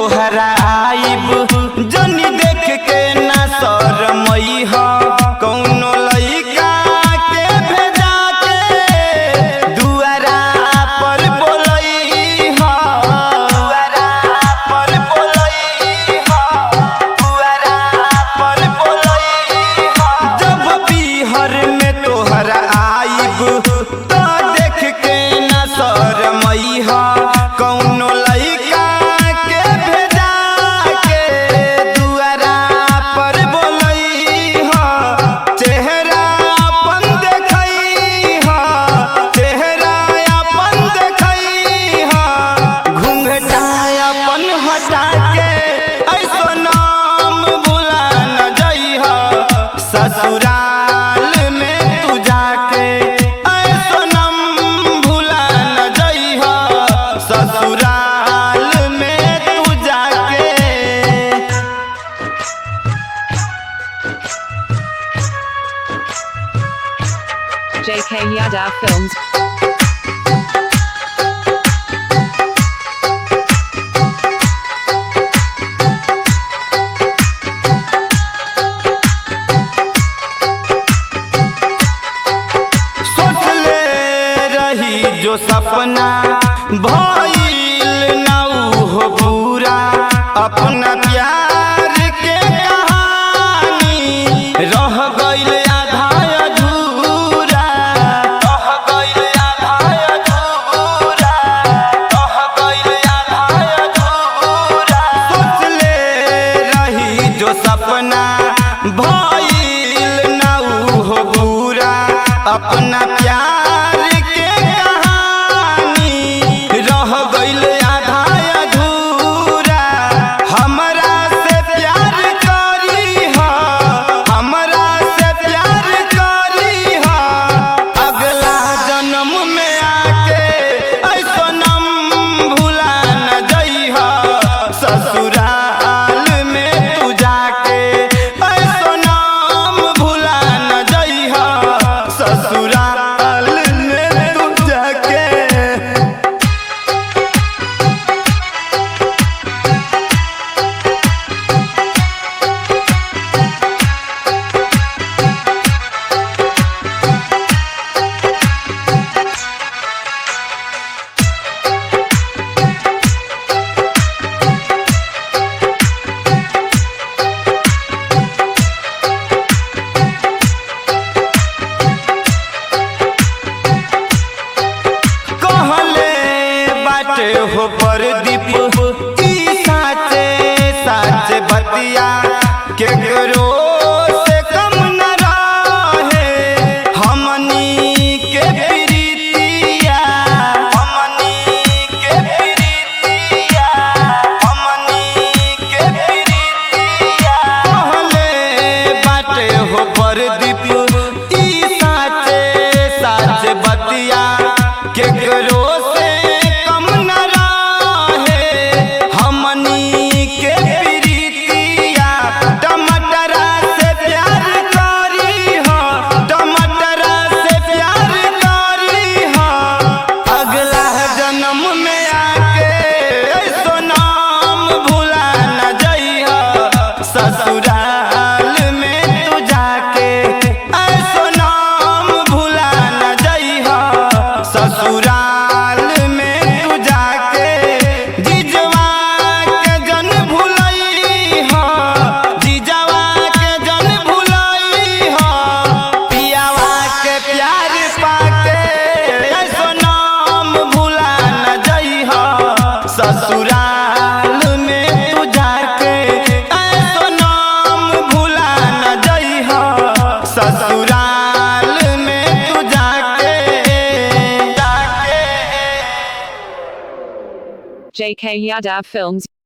तोहरा आइब जनी देख के ना शरमई ह कौनो लइका के भेजा के दुआरा पर बोलई ह दुआरा पर बोलई ह दुआरा पर बोलई ह जब पीहर में तोहरा आइब तो देख के ना शरमई ह कौनो लइका के भेजा के दुआरा पर बोलई ह चेहरा अपन देखई ह चेहरा अपन देखई ह घूंघटा अपन हटा के ऐसो नाम भुला न जइह ससुराल में तू जाके ऐसो नाम भुला न जइह ससुराल में तू जाके JK Yadav Films. सोच ले रही जो सपना भइल ना उ हो पूरा अपना प्यार के कहानी रह गइल आधा अधूरा रह गइल आधा अधूरा रह गइल आधा अधूरा सोच ले रही जो सपना भइल ना उ हो पूरा अपना प्यार के कहानी रह गइल आधा अधूरा हमरा से प्यार करी ह हमरा से प्यार करी ह अगला जन्म में आके ऐसो नम भुला न जइह ससुराल में तू जाके ऐसो नाम भुला न जइह ससुराल में तू जाके कहले बाटे हो परदीप ई साचे साचे बतिया केकरो से कम न रहे हमनी के प्रीतिया हमनी के प्रीतिया हमनी के प्रीतिया कहले बाटे हो परदीप ई साचे साचे बतिया केकरो से कम न रहे हमनी के प्रीतिया टमाटरा से प्यार करी हो टमाटरा से प्यार करी हो अगला जन्म में आके ऐसो नाम भुला न जइह ससुराल में तू जाके ऐसो नाम भुला न जइह ससुराल में तू जाके जिजवा के जन भुलई हो जिजवा के जन भुलई हो पियावा के प्यार पाके ऐसो नाम भुला न जइह ससुराल में तू जाके ऐसो नाम भुला न जइह ससुराल में तू जाके जाके JK Yadav Films.